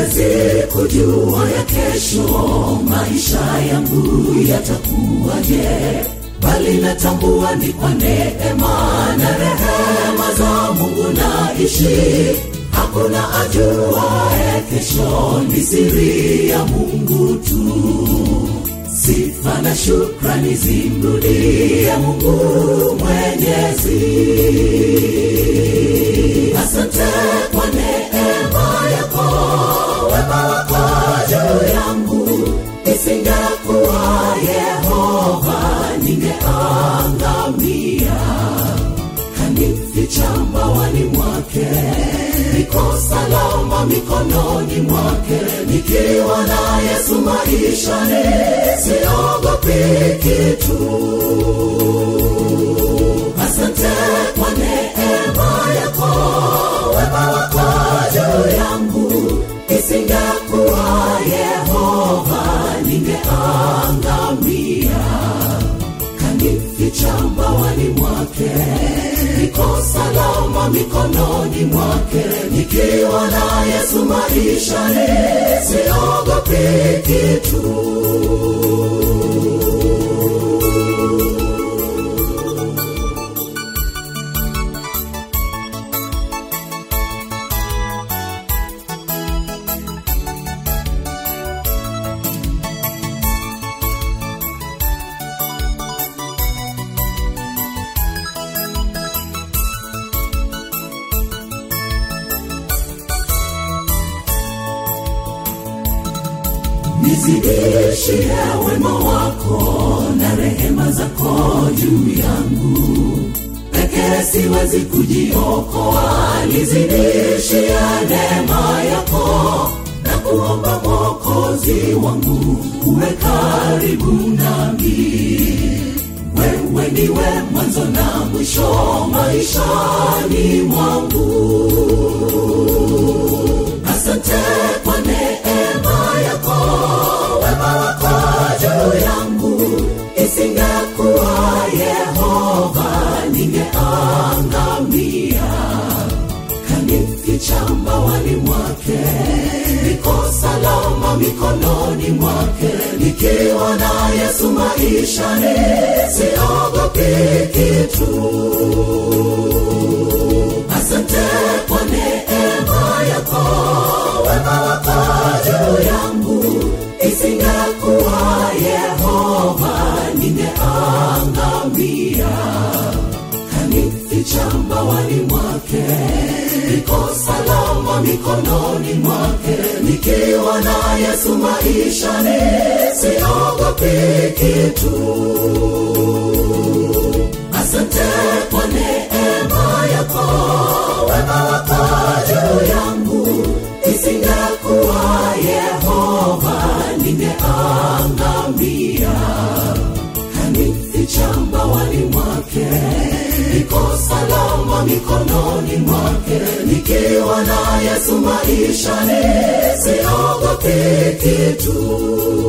siwezi kujua ya kesho maisha yangu yatakuwaje bali natambua ni kwa neema na rehema za mungu naishi hakuna ajuae kesho ni siri ya mungu tu sifa na shukrani zimrudie mungu mwenyezi asante kwa neema yako wema wako juu yangu isingekuwa yehova ningeangamia kanificha mbawani mwake niko salama mikononi mwake nikiwa na yesu maishani siogopi kitu asante kwa neema yako wema wako juu yangu isingekuwa yehova ningeangamia kanificha mbawani mwake niko salama mikononi mwake nikiwa na yesu maishani siogopi kitu nizidishie wema wako na rehema zako juu yangu pekee siwezi kujiokoa nizidishie neema yako na kuomba mwokozi wangu uwe karibu nami wewe ndiwe mwanzo na mwisho maishani mwangu asante kwa neema yako wema wako juu yangu isingekuwa yehova ningeangamia kanificha mbawani mwake niko salama mikononi mwake nikiwa na yesu maishani siogopi kitu asante kwa neema yako wema wako juu yangu isingekuwa yehova ningeangamia kanificha mbawani mwake niko salama mikononi mwake nikiwa na yesu maishani siogopi kitu asante kwa neema yako wema wako juu yangu isingekuwa yehova ningeangamia kanificha mbawani mwake niko salama mikononi mwake nikiwa na yesu maishani siogopi kitu